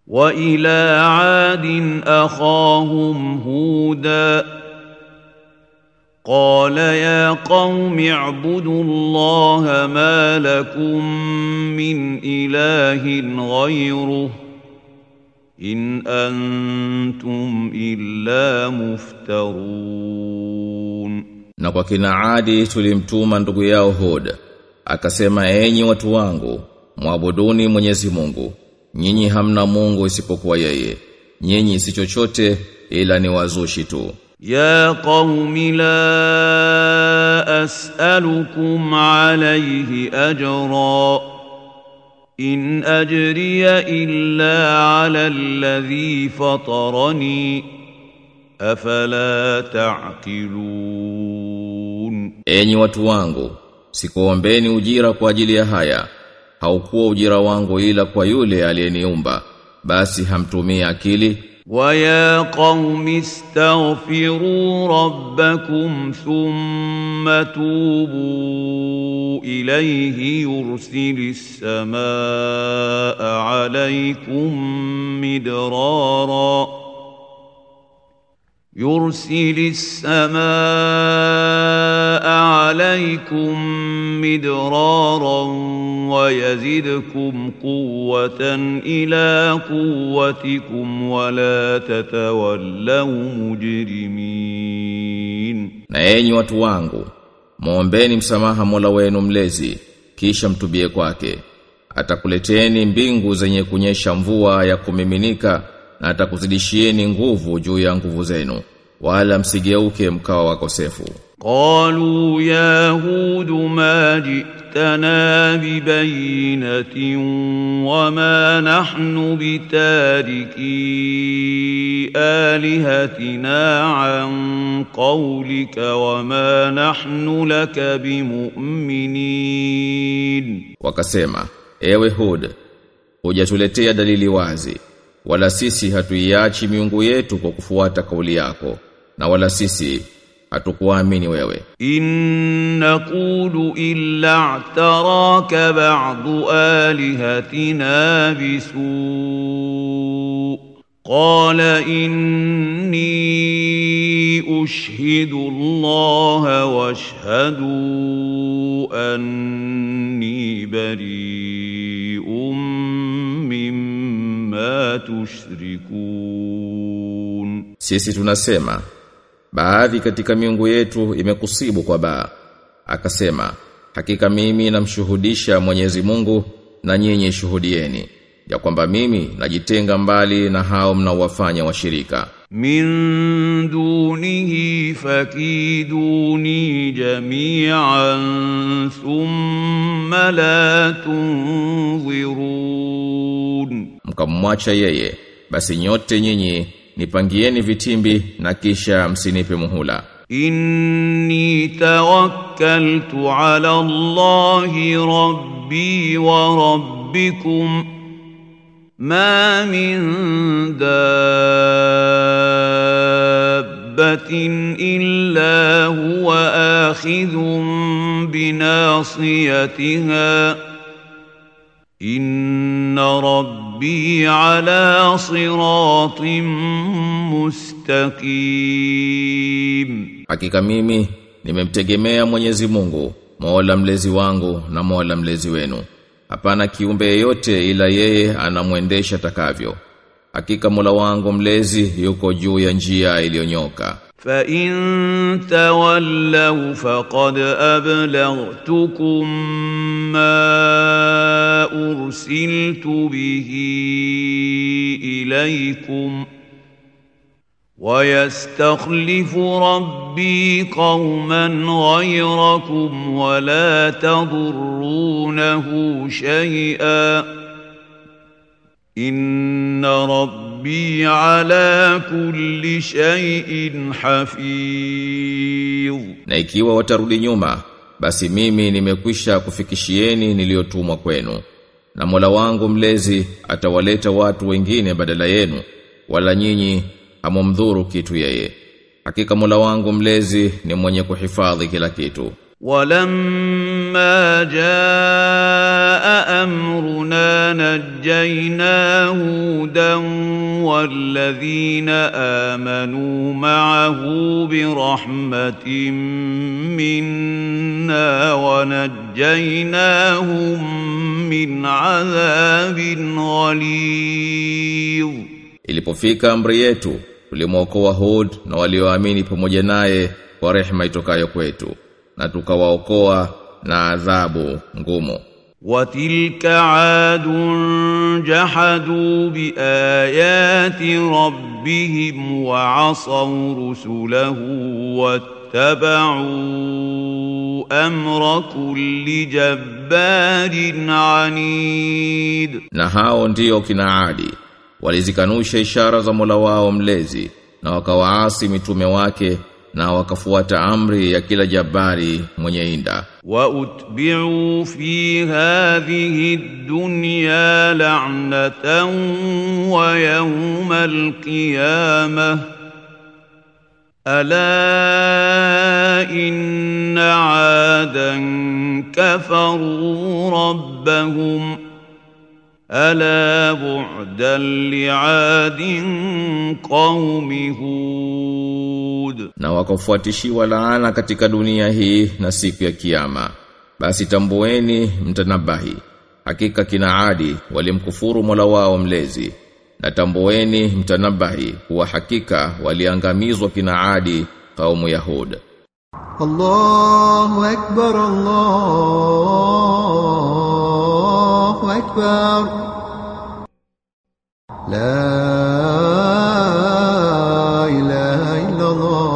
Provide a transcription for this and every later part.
وإلى عاد أخاهم هودا قال يا قوم اعبدوا الله ما لكم من إله غيره إن أنتم إلا مفترون Na kwa kina Adi tulimtuma ndugu yao Hud akasema enyi watu wangu mwabuduni Mwenyezi Mungu nyinyi hamna Mungu isipokuwa yeye nyinyi si chochote ila ni wazushi tu يا قوم لا أسألكم عليه أجرا إن أجري إلا على الذي فطرني أفلا تعقلون enyi watu wangu sikuombeni ujira kwa ajili ya haya haukuwa ujira wangu ila kwa yule aliyeniumba basi hamtumii akili ويا قوم استغفروا ربكم ثم توبوا إليه يرسل السماء عليكم مدرارا يرسل السماء عليكم مدرارا ويزدكم قوة إلى قوتكم ولا تتولوا مجرمين na enyi watu wangu muombeni msamaha Mola wenu mlezi kisha mtubie kwake atakuleteni mbingu zenye kunyesha mvua ya kumiminika na atakuzidishieni nguvu juu ya nguvu zenu wala msigeuke mkawa wakosefu قالوا يا هود ما جئتنا ببينة وما نحن بتاركي آلهتنا عن قولك وما نحن لك بمؤمنين wakasema ewe Hud hujatuletea dalili wazi wala sisi hatuiachi miungu yetu kwa kufuata kauli yako na wala sisi hatukuamini wewe إن نقول إلا اعتراك بعض آلهتنا بسوء قال إني أشهد الله واشهدوا أني بريء مما تشركون Sisi tunasema baadhi katika miungu yetu imekusibu kwa baa. Akasema hakika mimi namshuhudisha Mwenyezi Mungu na nyinyi shuhudieni ya kwamba mimi najitenga mbali na hao mnaowafanya washirika. من دونه فكيدوني جميعا ثم لا تنظرون Mkamwacha yeye basi nyote nyinyi nipangieni vitimbi na kisha msinipe muhula. إني توكلت على الله ربي وربكم ما من دابة إلا هو آخذ بناصيتها إن ربي على صراط مستقيم Hakika mimi nimemtegemea Mwenyezi Mungu, Mola mlezi wangu na Mola mlezi wenu. Hapana kiumbe yeyote ila yeye anamwendesha takavyo. Hakika Mola wangu mlezi yuko juu ya njia iliyonyoka. فإن تولوا فقد أبلغتكم ما أرسلت به إليكم ويستخلف ربي قوما غيركم ولا تضرونه شيئا إن ربي على كل شيء حفيظ Na ikiwa watarudi nyuma, basi mimi nimekwisha kufikishieni niliyotumwa kwenu. Na Mola wangu mlezi atawaleta watu wengine badala yenu, wala nyinyi hamumdhuru kitu yeye. Hakika Mola wangu mlezi ni mwenye kuhifadhi kila kitu. ولما جاء امرنا نجينا هودا والذين امنوا معه برحمه منا ونجيناهم من عذاب غليظ Ilipofika amri yetu, tulimwokoa Hud na walioamini pamoja naye kwa rehema itokayo kwetu, na tukawaokoa na adhabu ngumu. وتلك عاد جحدوا بايات ربهم وعصوا رسله واتبعوا امر كل جبار عنيد Na hao ndio kina Adi, walizikanusha ishara za Mola wao mlezi, na wakawaasi mitume wake, na wakafuata amri ya kila jabari mwenye inda. واتبعوا في هذه الدنيا لعنه ويوم القيامه الا ان عادا كفروا ربهم الا بعدا لعاد قوم هود na wakafuatishiwa laana katika dunia hii na siku ya kiyama basi tambueni mtanabahi hakika kina adi walimkufuru Mola wao mlezi na tambueni mtanabahi kuwa hakika waliangamizwa kina adi kaumu Yahud الله أكبر الله أكبر لا إله إلا الله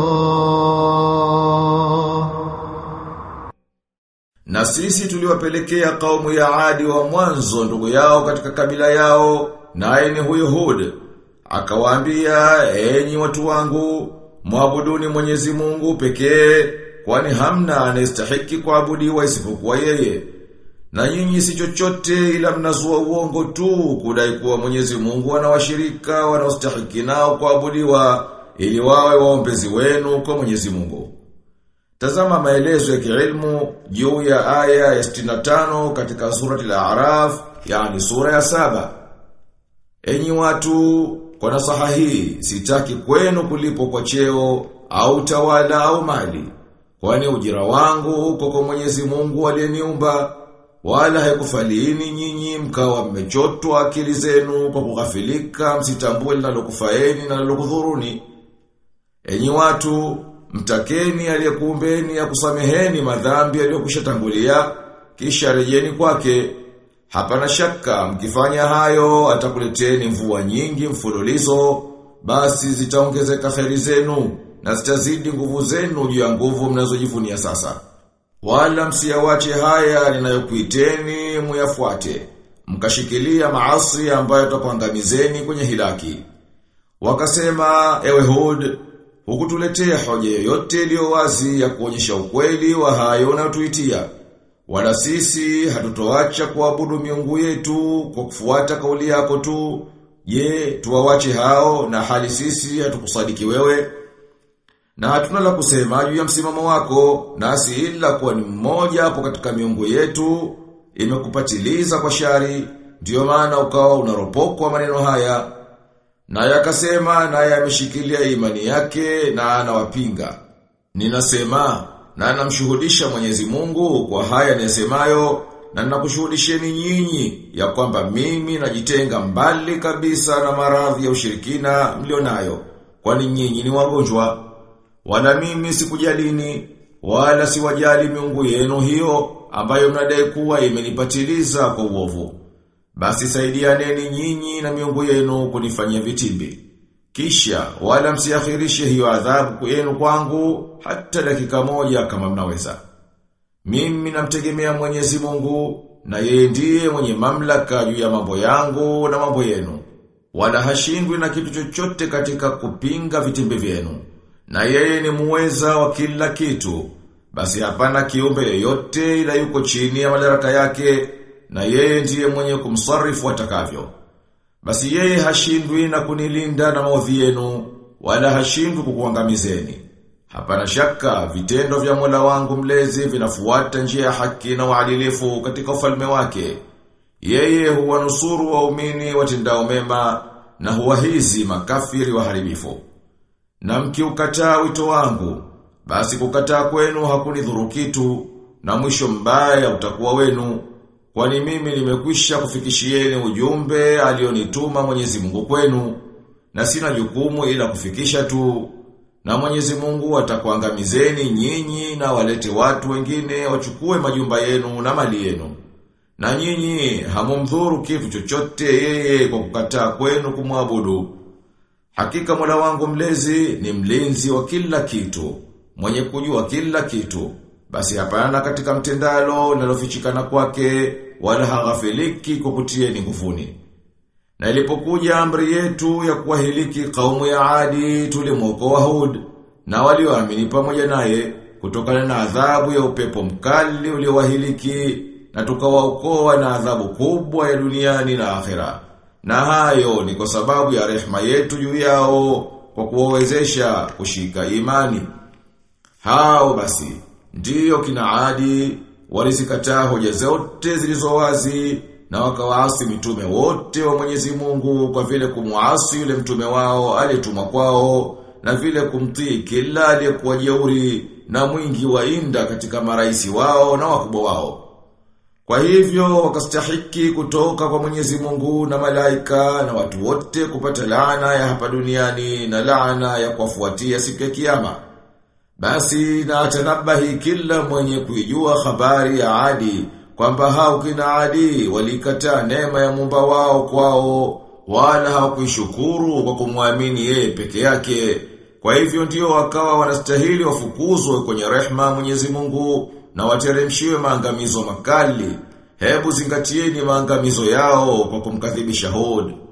Na sisi tuliwapelekea kaumu ya Adi wa mwanzo ndugu yao katika kabila yao, naye ni huyo Hud. Akawaambia, enyi watu wangu, mwabuduni Mwenyezi Mungu pekee, kwani hamna anayestahiki kuabudiwa isipokuwa yeye. Na nyinyi si chochote ila mnazua uongo tu kudai kuwa Mwenyezi Mungu ana washirika wanaostahiki nao kuabudiwa ili wawe waombezi wenu kwa Mwenyezi Mungu. Tazama maelezo ya kiilmu juu ya aya ya 65 katika surati al-A'raf, yani sura ya saba. Enyi watu, kwa nasaha hii, sitaki kwenu kulipo kwa cheo, au tawala au mali. Kwani ujira wangu uko kwa Mwenyezi Mungu aliyeniumba, wala haikufaliini nyinyi mkawa mmechotwa akili zenu kwa kughafilika msitambue linalokufaeni na linalokudhuruni. Enyi watu, mtakeni aliyekuumbeni akusameheni madhambi aliyokushatangulia kisha rejeni kwake. Hapana shaka mkifanya hayo atakuleteni mvua nyingi mfululizo basi zitaongezeka kheri zenu na zitazidi nguvu zenu juu ya nguvu mnazojivunia sasa. Wala msiyawache haya ninayokuiteni muyafuate. Mkashikilia maasi ambayo yatakuangamizeni kwenye hilaki. Wakasema, ewe Hud, hukutuletea hoja yoyote iliyo wazi ya kuonyesha ukweli wa hayo unayotuitia. Wala sisi hatutoacha kuabudu miungu yetu kwa kufuata kauli yako tu. Je, tuwawache hao na hali sisi hatukusadiki wewe? Na hatuna la kusema juu ya msimamo wako, nasi ila kuwa ni mmoja hapo katika miungu yetu, imekupatiliza kwa shari, ndiyo maana ukawa unaropokwa maneno haya. Naye akasema naye ameshikilia imani yake na anawapinga. Ninasema na namshuhudisha Mwenyezi Mungu kwa haya nisemayo na ninakushuhudisheni nyinyi ya kwamba mimi najitenga mbali kabisa na maradhi ya ushirikina mlionayo kwani nyinyi ni wagonjwa wala mimi sikujalini wala siwajali miungu yenu hiyo ambayo mnadai kuwa imenipatiliza kwa uovu basi saidianeni nyinyi na miungu yenu kunifanyia vitimbi. Kisha wala msiakhirishe hiyo adhabu yenu kwangu hata dakika moja kama mnaweza. Mimi namtegemea Mwenyezi Mungu na yeye ndiye mwenye mamlaka juu ya mambo yangu na mambo yenu. Wala hashindwi na kitu chochote katika kupinga vitimbi vyenu. Na yeye ni muweza wa kila kitu. Basi hapana kiumbe yoyote ila yuko chini ya madaraka yake na yeye ndiye mwenye kumsarifu atakavyo. Basi yeye hashindwi na kunilinda na maovu yenu, wala hashindwi kukuangamizeni. Hapana shaka vitendo vya Mola wangu mlezi vinafuata njia ya haki na uadilifu katika ufalme wake. Yeye huwanusuru waumini watendao mema na huwahizi makafiri waharibifu. Na mkiukataa wito wangu, basi kukataa kwenu hakunidhuru kitu na mwisho mbaya utakuwa wenu. Kwani mimi nimekwisha kufikishieni ujumbe alionituma Mwenyezi Mungu kwenu na sina jukumu ila kufikisha tu. Na Mwenyezi Mungu atakuangamizeni nyinyi na walete watu wengine wachukue majumba yenu na mali yenu. Na nyinyi hamumdhuru kitu chochote yeye kwa kukataa kwenu kumwabudu. Hakika Mola wangu mlezi ni mlinzi wa kila kitu, mwenye kujua kila kitu. Basi hapana katika mtendalo linalofichikana kwake wala haghafiliki kwa kutieni nguvuni. Na ilipokuja amri yetu ya kuwahiliki kaumu ya Adi tulimwokoa Hud na walioamini pamoja naye kutokana na adhabu ya upepo mkali uliowahiliki na tukawaokoa na adhabu kubwa ya duniani na akhera. Na hayo ni kwa sababu ya rehema yetu juu yao kwa kuwawezesha kushika imani. Hao basi ndiyo kina Adi walizikataa hoja zote zilizo wazi na wakawaasi mitume wote wa Mwenyezi Mungu kwa vile kumuasi yule mtume wao aliyetumwa kwao na vile kumtii kila aliyekuwa jeuri na mwingi wa inda katika maraisi wao na wakubwa wao. Kwa hivyo wakastahiki kutoka kwa Mwenyezi Mungu na malaika na watu wote kupata laana ya hapa duniani na laana ya kuwafuatia siku ya kiyama. Basi na atanabahi kila mwenye kuijua habari ya Adi kwamba hao kina Adi walikataa neema ya Muumba wao kwao wala hawakuishukuru kwa kumwamini yeye peke yake. Kwa hivyo ndio wakawa wanastahili wafukuzwe kwenye rehma Mwenyezi Mungu na wateremshiwe maangamizo makali. Hebu zingatieni maangamizo yao kwa kumkadhibisha Hud.